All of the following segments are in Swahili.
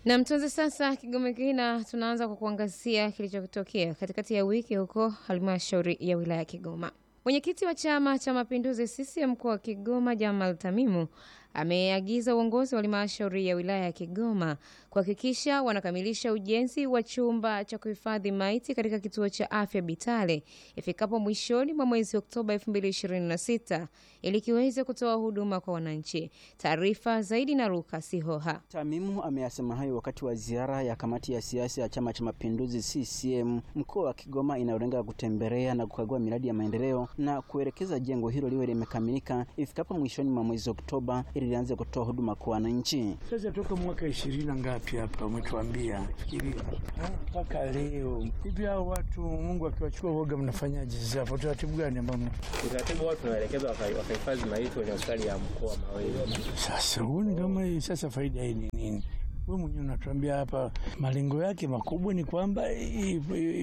Na mtunzi sasa Kigoma Kina, tunaanza kwa kuangazia kilichotokea katikati ya wiki huko halmashauri ya wilaya ya Kigoma. Mwenyekiti wa Chama cha Mapinduzi CCM mkoa wa Kigoma Jamal Tamimu ameagiza uongozi wa halmashauri ya wilaya ya Kigoma kuhakikisha wanakamilisha ujenzi wa chumba cha kuhifadhi maiti katika kituo cha afya Bitale ifikapo mwishoni mwa mwezi Oktoba 2026 ili kiweze kutoa huduma kwa wananchi. Taarifa zaidi na Luka Sihoha. Tamimu ameyasema hayo wakati wa ziara ya kamati ya siasa ya Chama cha Mapinduzi CCM mkoa wa Kigoma inayolenga kutembelea na kukagua miradi ya maendeleo na kuelekeza jengo hilo liwe limekamilika ifikapo mwishoni mwa mwezi Oktoba ili lianze kutoa huduma kwa wananchi. Sasa toka mwaka ishirini na ngapi hapa umetuambia, fikiria mpaka leo hivi, hao watu Mungu akiwachukua woga, mnafanyaje sasa? Hapo utaratibu gani ambao utaratibu wao tunaelekeza wakahifadhi maiti kwenye hospitali ya mkoa Mawele. sasa huoni kama hii sasa faida hii ni nini? Wewe mwenyewe unatuambia hapa malengo yake makubwa ni kwamba i-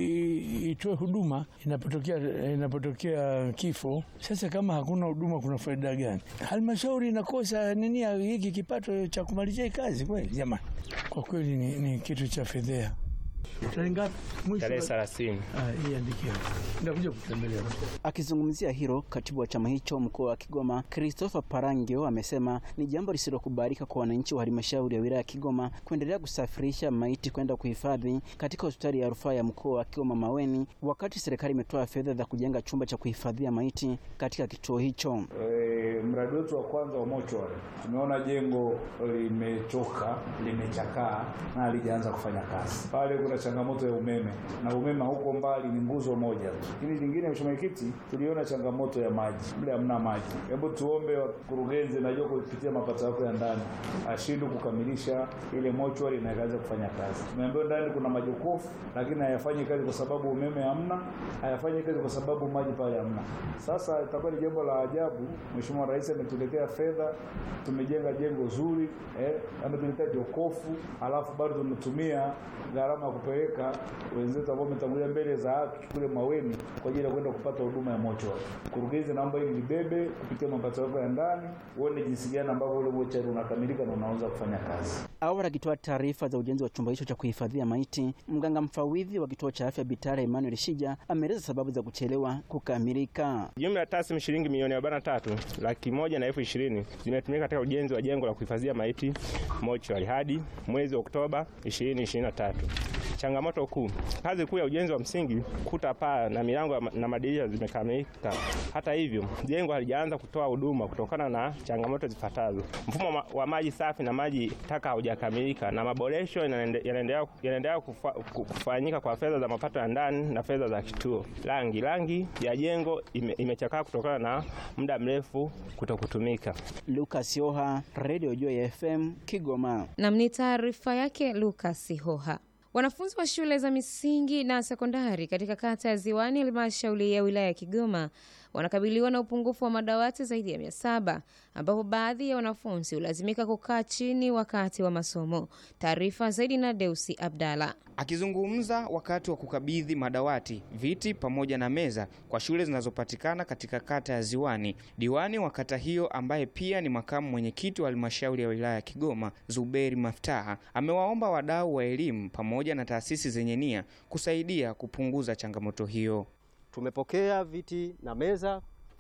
i- itoe huduma inapotokea inapotokea kifo. Sasa kama hakuna huduma, kuna faida gani? Halmashauri inakosa nini ya hiki kipato cha kumalizia hii kazi? Kweli jamani, kwa kweli ni, ni kitu cha fedhea. Tarehe ngapi? Mwisho Tarehe wa- thelathini. Ah, hii andike hapo. Ndakuja kutembelea. Akizungumzia hilo, katibu wa chama hicho mkoa wa Kigoma Christopher Parangio amesema ni jambo lisilokubalika kwa wananchi wa halmashauri ya wilaya ya Kigoma kuendelea kusafirisha maiti kwenda kuhifadhi katika hospitali ya rufaa ya mkoa wa Kigoma Maweni, wakati serikali imetoa fedha za kujenga chumba cha kuhifadhia maiti katika kituo hicho. E, mradi wetu wa kwanza wa mochwari tumeona jengo limechoka, limechakaa na halijaanza kufanya kazi. Pale kuna changamoto ya umeme na umeme huko mbali ni nguzo moja tu. Lakini lingine, mheshimiwa mwenyekiti, tuliona changamoto ya maji, mle hamna maji. Hebu tuombe wakurugenzi, najua kupitia mapato yako ya ndani ashindwe kukamilisha ile mochwari na ikaanza kufanya kazi. Tumeambiwa ndani kuna majokofu, lakini hayafanyi kazi kwa sababu umeme hamna, hayafanyi kazi kwa sababu maji pale hamna. Sasa itakuwa ni jambo la ajabu. Mheshimiwa Rais ametuletea fedha, tumejenga jengo zuri eh, ametuletea jokofu, alafu bado tumetumia gharama ya kupeleka wenzetu ambao wametangulia mbele za haki kule Maweni kwa ajili ya kwenda kupata huduma ya mochwari. Mkurugenzi, naomba hili libebe kupitia mapato yako ya ndani, uone jinsi gani ambavyo ule mochwari unakamilika na unaanza kufanya kazi. Awali akitoa taarifa za ujenzi wa chumba hicho cha kuhifadhia maiti, mganga mfawidhi wa kituo cha afya Bitare Emmanuel Shija ameeleza sababu za kuchelewa kukamilika. Jumla ya taslimu shilingi milioni arobaini na tatu laki moja na elfu ishirini zimetumika katika ujenzi wa jengo la kuhifadhia maiti mochwari hadi mwezi Oktoba 2023. Changamoto kuu, kazi kuu ya ujenzi wa msingi, kuta, paa na milango na madirisha zimekamilika. Hata hivyo, jengo halijaanza kutoa huduma kutokana na changamoto zifuatazo: mfumo wa- wa maji safi na maji taka haujakamilika, na maboresho yanaende- yanaendelea yanaendelea kufa- ku- kufanyika kwa fedha za mapato ya ndani na fedha za kituo. Rangi rangi ya jengo ime- imechakaa kutokana na muda mrefu kutokutumika. Lucas Yoha, Radio Joy FM, Kigoma. Nam ni taarifa yake Lukas Hoha. Wanafunzi wa shule za misingi na sekondari katika kata ya Ziwani, halmashauri ya wilaya ya Kigoma, wanakabiliwa na upungufu wa madawati zaidi ya mia saba ambapo baadhi ya wanafunzi hulazimika kukaa chini wakati wa masomo. Taarifa zaidi na Deusi Abdalla. Akizungumza wakati wa kukabidhi madawati, viti pamoja na meza kwa shule zinazopatikana katika kata ya Ziwani, diwani wa kata hiyo ambaye pia ni makamu mwenyekiti wa halmashauri ya wilaya ya Kigoma, Zuberi Maftaha, amewaomba wadau wa elimu pamoja na taasisi zenye nia kusaidia kupunguza changamoto hiyo. Tumepokea viti na meza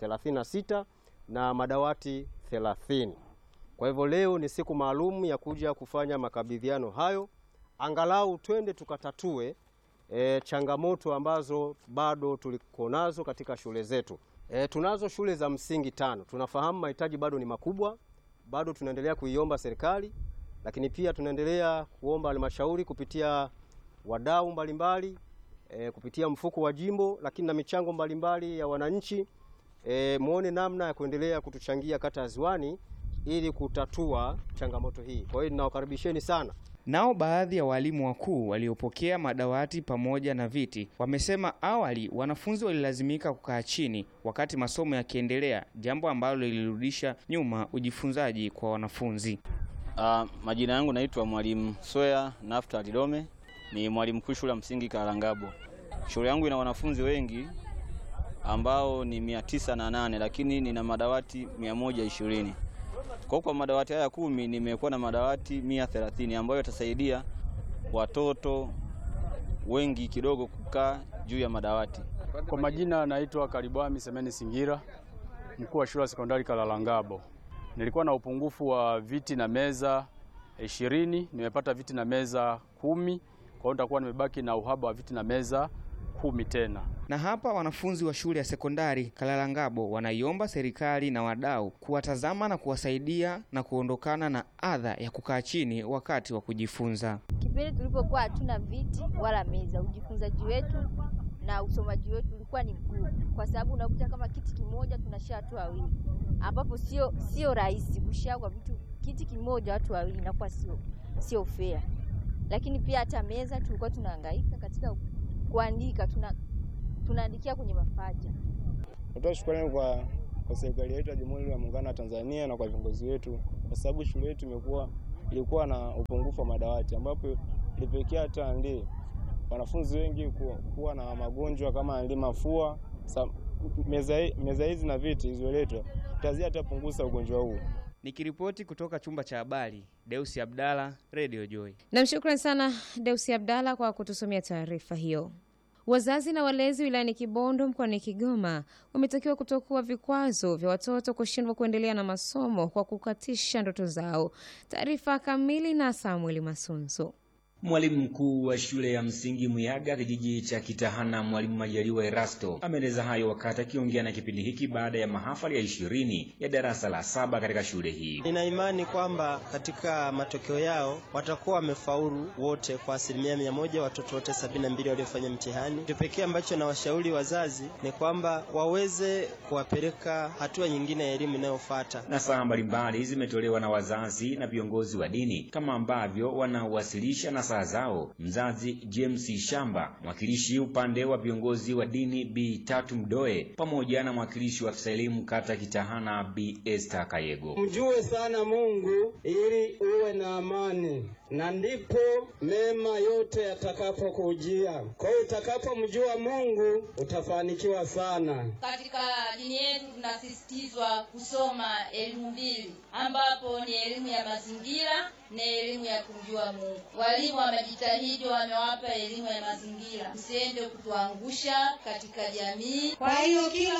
36 na madawati 30. Kwa hivyo leo ni siku maalum ya kuja kufanya makabidhiano hayo, angalau twende tukatatue e, changamoto ambazo bado tuliko nazo katika shule zetu. E, tunazo shule za msingi tano. Tunafahamu mahitaji bado ni makubwa, bado tunaendelea kuiomba serikali, lakini pia tunaendelea kuomba halmashauri kupitia wadau mbalimbali e, kupitia mfuko wa jimbo, lakini na michango mbalimbali ya wananchi e, muone namna ya kuendelea kutuchangia kata ya Ziwani ili kutatua changamoto hii. Kwa hiyo ninawakaribisheni sana. Nao baadhi ya walimu wakuu waliopokea madawati pamoja na viti wamesema awali wanafunzi walilazimika kukaa chini wakati masomo yakiendelea, jambo ambalo lilirudisha nyuma ujifunzaji kwa wanafunzi. Uh, majina yangu naitwa Mwalimu Swea Nafta Lidome, ni mwalimu mkuu shule ya msingi Karangabo. Shule yangu ina wanafunzi wengi ambao ni mia tisa na nane lakini nina madawati mia moja ishirini. Kwa kwa madawati haya kumi nimekuwa na madawati mia thelathini ambayo yatasaidia watoto wengi kidogo kukaa juu ya madawati. Kwa majina naitwa Karibwami Semeni Singira, mkuu wa shule ya sekondari Kalalangabo. Nilikuwa na upungufu wa viti na meza ishirini, nimepata viti na meza kumi, kwa hiyo nitakuwa nimebaki na uhaba wa viti na meza kumi tena. Na hapa wanafunzi wa shule ya sekondari Kalalangabo wanaiomba serikali na wadau kuwatazama na kuwasaidia na kuondokana na adha ya kukaa chini wakati wa kujifunza. Kipindi tulipokuwa hatuna viti wala meza, ujifunzaji wetu na usomaji wetu ulikuwa ni mgumu, kwa sababu unakuta kama kiti kimoja tunashare watu wawili, ambapo sio sio rahisi kushare kwa vitu kiti kimoja watu wawili, inakuwa sio sio fair. Lakini pia hata meza tulikuwa tunahangaika katika kuandika, tuna tunaandikia kwenye mapaja. Natoa shukrani kwa, kwa serikali yetu ya Jamhuri ya Muungano wa Tanzania na kwa viongozi wetu, kwa sababu shule yetu imekuwa ilikuwa na upungufu wa madawati ambapo ilipelekea hata ndi wanafunzi wengi kuwa, kuwa na magonjwa kama ndi mafua. Sa, meza, meza hizi na viti zilizoletwa tazia hata punguza ugonjwa huu. Nikiripoti kutoka chumba cha habari, Deusi Abdalla, Radio Joy. Namshukran sana Deusi Abdalla kwa kutusomea taarifa hiyo. Wazazi na walezi wilayani Kibondo mkoani Kigoma wametakiwa kutokuwa vikwazo vya watoto kushindwa kuendelea na masomo kwa kukatisha ndoto zao. Taarifa kamili na Samuel Masunzu. Mwalimu mkuu wa shule ya msingi Muyaga kijiji cha Kitahana, Mwalimu Majaliwa Erasto ameeleza hayo wakati akiongea na kipindi hiki baada ya mahafali ya ishirini ya darasa la saba katika shule hii. Nina imani kwamba katika matokeo yao watakuwa wamefaulu wote kwa asilimia mia moja, watoto wote sabini na mbili waliofanya mtihani. Kitu pekee ambacho nawashauri wazazi ni kwamba waweze kuwapeleka hatua nyingine ya elimu inayofuata. Nasaha mbalimbali zimetolewa na wazazi na viongozi wa dini kama ambavyo wanawasilisha na nasaha zao. Mzazi James Shamba, mwakilishi upande wa viongozi wa dini Bi Tatu Mdoe, pamoja na mwakilishi wa afisa elimu kata Kitahana Bi Esther Kayego. Mjue sana Mungu ili uwe na amani na ndipo mema yote yatakapokujia. Kwa hiyo utakapomjua Mungu utafanikiwa sana. Katika dini yetu tunasisitizwa kusoma elimu mbili, ambapo ni elimu ya mazingira na elimu ya kumjua Mungu. Walimu wamejitahidi, wamewapa elimu ya mazingira, msiende kutuangusha katika jamii. Kwa hiyo kila